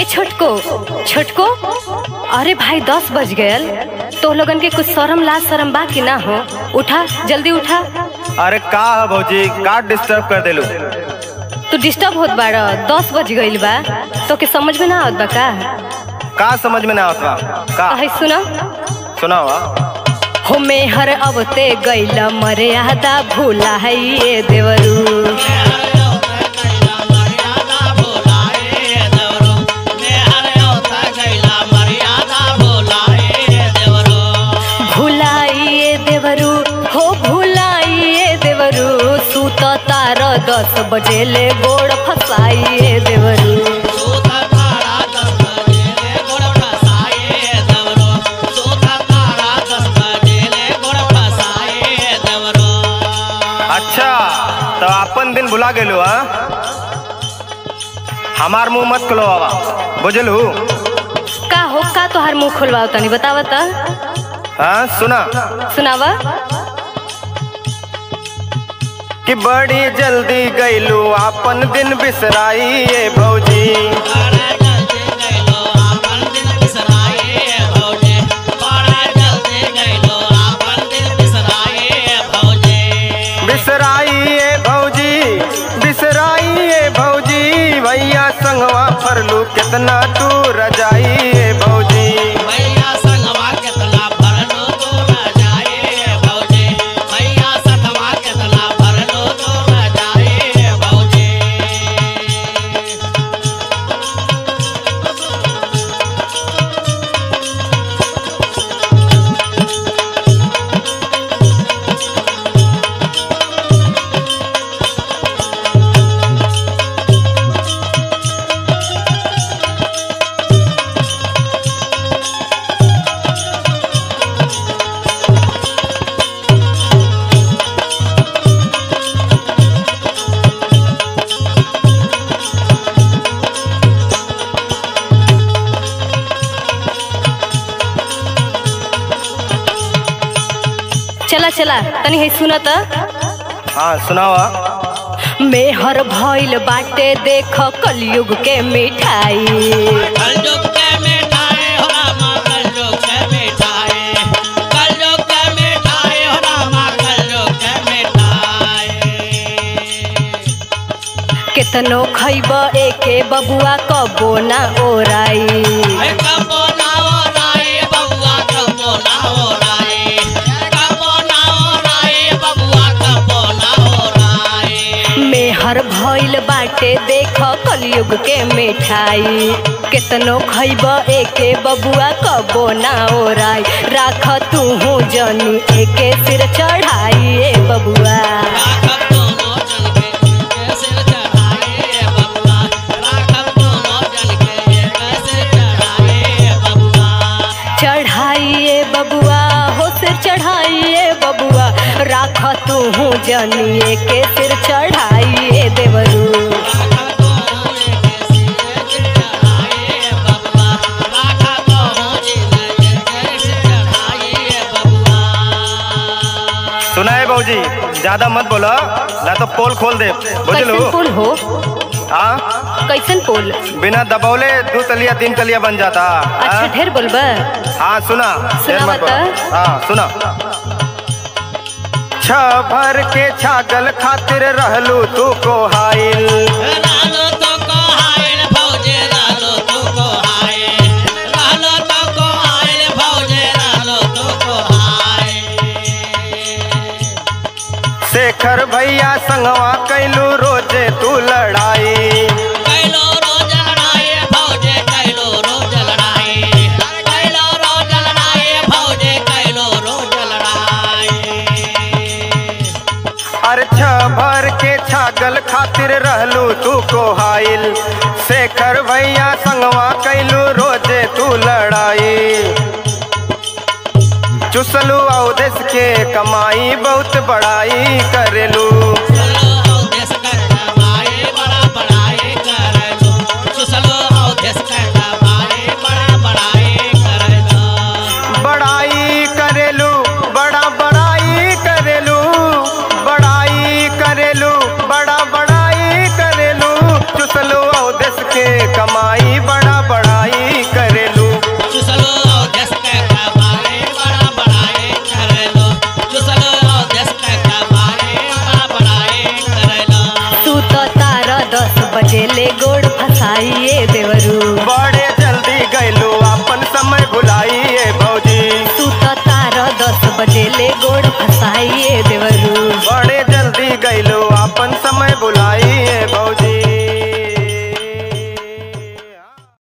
छोटको छोटको अरे भाई दस बज गयल तो लोगन के कुछ शर्म लाज शर्म बा कि ना हो उठा जल्दी उठा अरे का है भौजी का डिस्टर्ब कर देलू तू डिस्टर्ब होत बाड़ दस बज गईल बा तो के समझ में ना आवत बा का का समझ में ना आवत बा का कहे सुना सुनावा हो मेहर अवते गईल मर्यादा भूला है ये देवरू भुलाइए देवरू हो भुलाइए देवरू सूत तार दस बजे ले गोड़ फसाइए देवरू अच्छा तो अपन दिन भुला गेलू हा हमार मुंह मत खुलो बाबा बुझलू का हो का तोहार मुंह खुलवाओ तनी बतावा त हाँ सुना सुनावा कि बड़ी जल्दी गईलू अपन दिन बिसराई ये भौजी बिसराई ये भौजी बिसराई ये भौजी भैया संगवा फरलू कितना तू रजाई ये भौजी चला चला तनी है सुना त हाँ सुनावा मेहर भइल बाटे देख कलयुग के मिठाई केतनो खैब एके बबुआ कबो ना ओराई मेहर भइल बाटे देख कलयुग के मिठाई केतनो खैब एके बबुआ कबो ना ओराई राख तू जनी एके सिर चढ़ाई ए बबुआ चढ़ाइए बबुआ हो सिर चढ़ाइए बबुआ राख तू जनिए के सिर चढ़ाइए देवरू सुना है भौजी ज्यादा मत बोलो ना तो पोल खोल दे बुझलू कैसन पुल हो हाँ कैसन पुल बिना दबौले दो तलिया तीन तलिया बन जाता अच्छा हाँ? ढेर बोलबा हाँ सुना देर मत सुनावा बोलो। हाँ सुना छ भर के छागल खातिर रहलू तू को हाइल शेखर भैया संगवा कैलू रोजे तू लड़ाई अरे छ भर के छागल खातिर रहलू तू को हाइल शेखर भैया संगवा कैलू रोजे तू लड़ाई चुसलू अवदेश के कमाई बहुत बड़ाई करेलू बड़ाई करेलू बड़ा बड़ाई करेलू बड़ाई करेलू बड़ा बड़ाई करेलू चुसलू अवदेश के कमाई बड़ा बड़ा ले गोड़ फसाइए देवरू बड़े जल्दी गैलू अपन समय भुलाइए भौजी तू तो तारा दस बजे ले गोड़ फसाइए देवरू